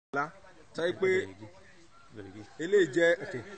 ńlá sọ pé eléyìí jẹ́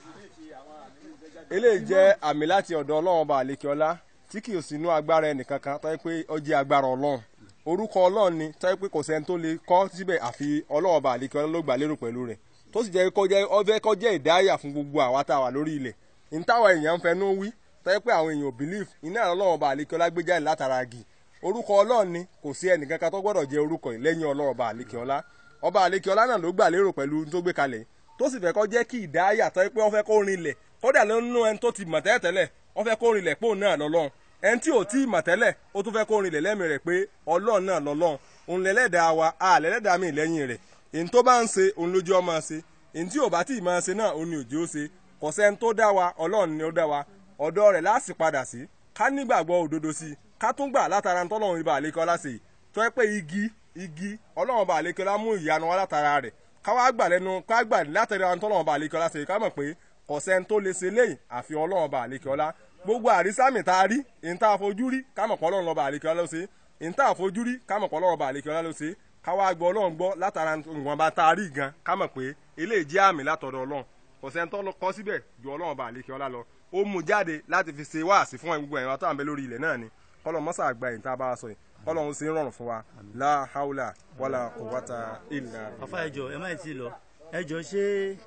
eléyìí jẹ́ àmì láti ọ̀dọ̀ ọlọ́run ọba àlekíọ́lá tí kì í sínú agbára ẹnìkankan tó yẹ pé ó jẹ́ agbára ọlọ́run orúkọ ọlọ́run ni tó yẹ pé kò sẹ́ni tó lè kọ́ síbẹ̀ àfi ọlọ́run ọba àlekíọ́lá ló gbà lérò pẹ̀lú rẹ̀ tó sì jẹ́ kó jẹ́ ọfẹ́ kó jẹ́ ìdáyà fún gbogbo àwa tá a wà lórí ilẹ̀ ìntàwọn èèyàn ń fẹnu wí tó yẹ pé àwọn èèyàn ò believe iná ọlọ́run ọba àlekíọ́lá gbé jáde látara agi orúkọ ọlọ́run ni kò sí ẹnìkankan tó gbọ́dọ̀ jẹ́ orúkọ yìí lẹ́yìn ọlọ́run ọba àlekíọ́lá ọba àlekíọ́lá náà ló gbà lérò pẹ̀lú tó gbé kalẹ̀ tó sì fẹ́ kó jẹ́ kí ìdáyà tó yẹ pé wọ́n fẹ́ kó rinlẹ̀ kódà nínú ẹni tó ti mọ̀ tẹ́lẹ̀ wọ́n fẹ́ kó rinlẹ̀ pé òun náà lọ́lọ́run ẹni tí ò tí ì mọ̀ tẹ́lẹ̀ ó tún fẹ́ kó rinlẹ̀ lẹ́mìí rẹ̀ pé ọlọ́run náà lọ́lọ́run òun lẹ́lẹ́dàá wa a lẹ́lẹ́dàá mi lẹ́yìn rẹ̀ èyí tó bá ń ṣe òun lójú ọmọ ṣe èyí tí ò bá tí ì máa ṣe náà òun ni òjò ṣe kò sẹ́ni tó dá wa ọlọ́run ni ó dá wa ọ̀dọ̀ rẹ̀ láti padà sí ká nígbàgbọ́ òdodo sí i ká tún gbà látara tọ́lọ́run ibà àlékọ́lá ṣe tó yẹ pé igi igi ọlọ́run ibà àlékọ́lá mú ìyanu wa látara rẹ̀ ká wá gbà lẹ́nu ká gbà látara tọ́lọ́run ibà àlékọ́lá ṣe ká mọ̀ pé kò sẹ́ni tó lè ṣe léyìn àfi ọlọ́run ibà àlékọ́lá gbogbo àrísàmì tá a rí ìyẹn tá a fojú rí ká mọ̀ pé ọlọ́run lọ́ba àlékọ́lá ló ṣe ìyẹn tá a fojú rí ká mọ̀ pé ọlọ́run ọba àlékọ́lá ló ṣe ká wá gbọ́ ọlọ́run gbọ́ látara ìwọ̀nba tá a rí gan ká mọ̀ pé eléyìí jẹ́ àmì látọ̀dọ̀ ọlọ́run kò sẹ́ni tó kọ́ síbẹ̀ ju ọlọ́run ọba àlékọ́lá lọ ó mú jáde láti fi ṣe wáàsí fún gbogbo ẹ̀rọ tó à ń bẹ lórí ilẹ̀ náà ni kọ́lọ̀ mọ́sà àgbà yìí tá a bá a sọ yìí kọ́lọ̀ ń ṣe ń rọrùn fún wa la haula wala quwwata illa. afa ẹjọ ẹ má ti lọ ẹjọ ṣé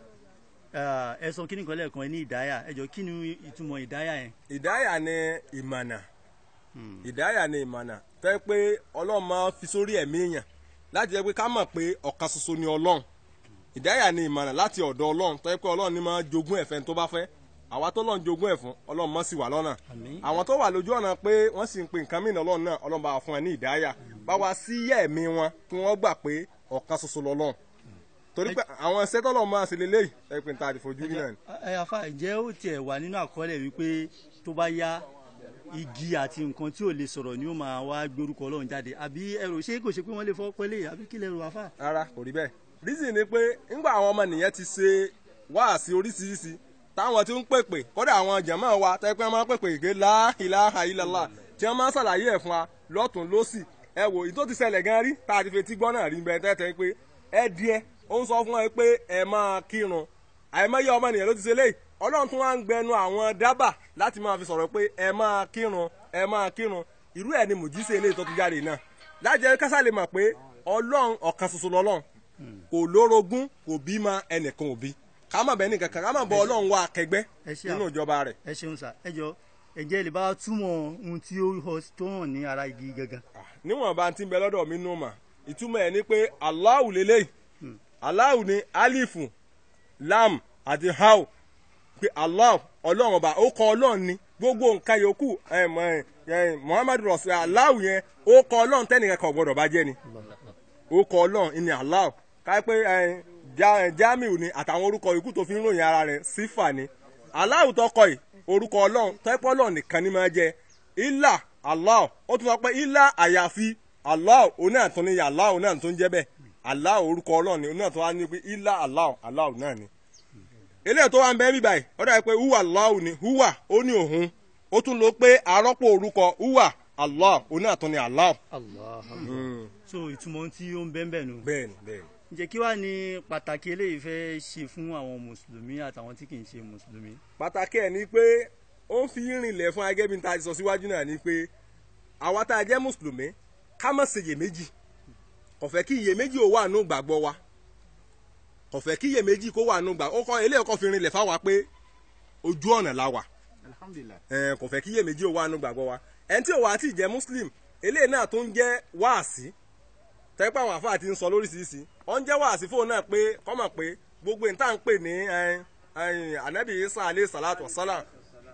ẹ sọ kí ni kan lẹ́ẹ̀kan ẹ ní ìdáyà ẹjọ kí ni ìtumọ̀ ìdáyà yẹn. ìdáyà ni ìmọ̀nà ìdáyà ni ìmọ̀nà fẹ́ pé ọlọ́run máa fi sórí ẹ̀mí èèyàn láti jẹ́ pé ká mọ̀ pé ọ̀kan ṣoṣo ni ọlọ́run ìdáyà ni ìmọ̀nà láti ọ̀dọ̀ ọlọ́run fẹ́ pé ọlọ́run ni máa jogún ẹ̀fẹ́ tó bá fẹ́ àwa tó lọ́n jogún ẹ̀ fún ọlọ́run mọ́ sí wà lọ́nà àwọn tó wà lójú ọ̀nà pé wọ́n sì ń pe nǹkan mìíràn ọlọ́run náà ọlọ́run bá wa fún ẹ ní ìdáyà bá wa sí ẹ̀mí wọn kí wọ́n gbà pé ọ̀kan ṣoṣo lọ́lọ́run torí pé àwọn ẹsẹ̀ tọ́lọ́run máa ṣe lélẹ́yìí ẹ pé níta àdìfojú rí náà ni. ẹ afa ǹjẹ́ ó tiẹ̀ wà nínú àkọọ́lẹ̀ wípé tó bá yá igi àti nǹkan tí ò lè sọ̀rọ̀ ni ó máa wá gbé orúkọ ọlọ́run jáde àbí ẹrù ṣé kò ṣe pé wọ́n lè fọ́ pẹ́lẹ́ àbí kí lè rò afa. rárá kò rí bẹ́ẹ̀ reason ni pé ńgbà àwọn ọmọ nìyẹn ti ṣe wáàsí oríṣiríṣi táwọn tí ń pèpè kódà àwọn jàmáà wa tẹ́ pé wọ́n máa ń pèpè ìgbé la ilaha illallah tí wọ́n máa ń ṣàlàyé ẹ̀ fún wa lọ́tún lọ́sì ẹ wò ìtò ti ṣẹlẹ̀ gan rí tá a ti fetí gbọ́ náà rí bẹ́ẹ̀ tẹ́tẹ́ pé ẹ díẹ̀ ó ń sọ fún ẹ pé ẹ máa kírun àìmọye ọmọ nìyẹn ló ti ṣe léyìí ọlọ́run tún wá ń gbẹnu àwọn dábà láti máa fi sọ̀rọ̀ pé ẹ máa kírun ẹ máa kírun irú ẹ̀ ni mùjíṣẹ́ eléyìí tó ti jáde náà lájẹ́ kásá lè mọ̀ pé ọlọ́run ọ̀kan ṣoṣo lọ́lọ́run kò lórogún kò bímọ ẹnìkan òbí ká má bẹ́ẹ̀ nìkan kan ká má bọ ọlọ́run wá akẹgbẹ́ nínú ìjọba rẹ̀. ẹ ṣeun sà ẹ jọ ǹjẹ́ lè bá túmọ̀ ohun tí ó họ tó hàn ní ara igi gangan. níwọ̀n bá ti ń bẹ lọ́dọ̀ mi nù mà ìtumọ̀ ẹ̀ ni pé Allahu lélẹ́yìí Allahu ni alifu lam àti hau pé Allah ọlọ́run ọba ó kọ ọlọ́run ni gbogbo nǹkan yòókù Muhammadu rasul Allahu yẹn ó kọ ọlọ́run tẹ́nìkan kan gbọ́dọ̀ bá jẹ́ ni ó kọ ọlọ́run ni Allahu ká pé jamiu ni àtàwọn orúkọ ikú tó fi ń ròyìn ara rẹ̀ sífà ni aláwù tọkọ yìí orúkọ ọlọ́run tẹ́pọ́ ọlọ́run nìkan ni máa jẹ ilà allah ó tún sọ pé ilà àyàfi allah òun náà tún ní allah òun náà tún jẹ́ bẹ́ẹ̀ allah orúkọ ọlọ́run ni òun náà tún wá ní pé ilà allah allah náà ni. eléyìí tó wà ń bẹ́ bí báyìí ó dàbí pé huwa allah ni huwa ó ní òun ó tún lọ pé arọ́pò orúkọ huwa allah òun náà tún ní allah. allah so ìtumọ̀ tí ó ń bẹ́ẹ̀ bẹ́ẹ̀ nù. bẹ́ẹ̀ni bẹ́ẹ̀ni ǹjẹ́ kí wàá ní pàtàkì eléyìí fẹ́ ṣe fún àwọn mùsùlùmí àtàwọn tí kì í ṣe mùsùlùmí. pàtàkì ẹ̀ ni pé ó ń fi rìnlẹ̀ fún agẹ́ bí n ta sọ síwájú náà ni pé àwa tá a jẹ́ mùsùlùmí ká má ṣe iyèméjì kò fẹ́ kí iyèméjì ó wà nù gbàgbọ́ wa kò fẹ́ kí iyèméjì kó wà nù gbàgbọ́ ó kọ́ eléyìí kọ́ fi rìnlẹ̀ fáwa pé ojú ọ̀nà la wà kò fẹ́ kí iyèméjì ó wà nù gbàgbọ́ wa ẹni tí ò wá tí ì jẹ́ muslim eléyìí náà tó ń jẹ́ wáàsí tẹ́pẹ́ àwọn àfáà ti ń sọ lóríṣiríṣi wọ́n ń jẹ́ wàásí fóun náà pé kọ́mọ̀ pé gbogbo ìta ń pè ní anabi isa alayhi salatu wasalam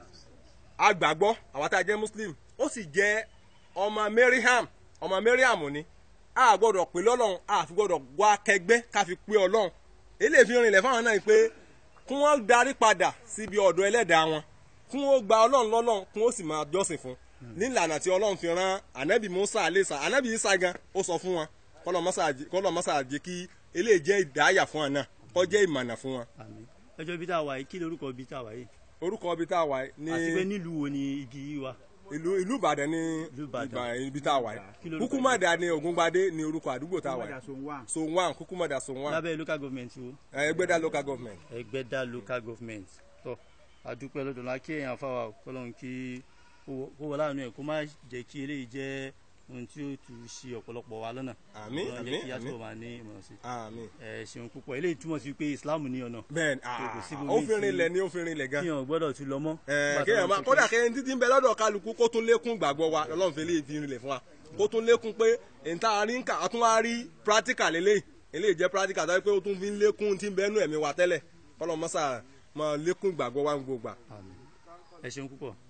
agbàgbọ́ àwọn tá a jẹ́ muslim ó sì jẹ́ ọmọ mariam ọmọ mariam ni a gbọ́dọ̀ pè lọ́lọ́run a fi gbọ́dọ̀ wá kẹgbẹ́ ká fi pé ọlọ́run eléyìí fi rinlẹ̀ fáwọn náà pé kí wọ́n darí padà síbi ọ̀dọ̀ ẹlẹ́dàá wọn kí wọ́n gba ọlọ́run lọ́lọ́run kí wọ́n sì máa jọ́sìn fún nílànà tí ọlọ́run fi rán anabi musa alayhi salatu anabi isa gan ó sọ fún wọn kọlọ mọsà jẹ kí eléyìí jẹ ìdáyà fún wọn náà kó jẹ ìmọ̀nà fún wọn. ẹjọ́ ibi tá a wà yìí kí lorúkọ ibi tá a wà yìí. orúkọ ibi tá a wà yìí ní. àti pé nílùú wo ni igi yìí wà. ìlú ìlú ìbàdàn ní Ìlú Ìbàdàn. Ìbà- ibi tá a wà Kí yìí lorúkọ kúkúmọ̀dà ní ògúngbadé ní orúkọ àdúgbò tá a wà Padà yìí sóhun wà. sonwan kúkúmọ̀dà sonwan lábẹ́ local government wo ẹgbẹ́dá local government. ẹgbẹ́dá local government tọ́ adúpẹ́ lọ́dọ̀ la kí èèyàn fáwa kọ́lọ́n kí kó wọlé àánú ẹ̀ kó má jẹ́ kí eléyìí jẹ́ ohun tí ó tù sí ọ̀pọ̀lọpọ̀ wa lọ́nà Àmín, Ọlọ́run àmín, jẹ́ kí yàtọ̀ àmín. máa ní ìmọ̀ràn sí àmín. ẹ ṣeun púpọ̀ eléyìí túmọ̀ sí pé Islam ní ọ̀nà bẹ́ẹ̀ni kò sí ah, bomi ó fi tí- rinlẹ̀ ní ó fi rinlẹ̀ gan. kíyàn gbọ́dọ̀ tún lọ mọ́ Ẹ, Nígbà kéèyàn tó máa ń ṣe kódà pé- kéèyàn títí ń bẹ lọ́dọ̀ kálukú kó tún lékún gbàgbọ́ wa lọ́lọ́run fi léyìí fi rinlẹ̀ fún wa kó tún lékún pé ìta rí ń kà á tún wá rí practical eléyìí eléyìí jẹ́ practical tó yẹ pé ó tún fi ń lékún tí ń bẹ́nu ẹ̀mí wa tẹ́lẹ̀ kọ́lọ́ mọ́sà máa lékún gbàgbọ́ wa ń gbogbo gbà. Àmín. ẹ ṣeun púpọ̀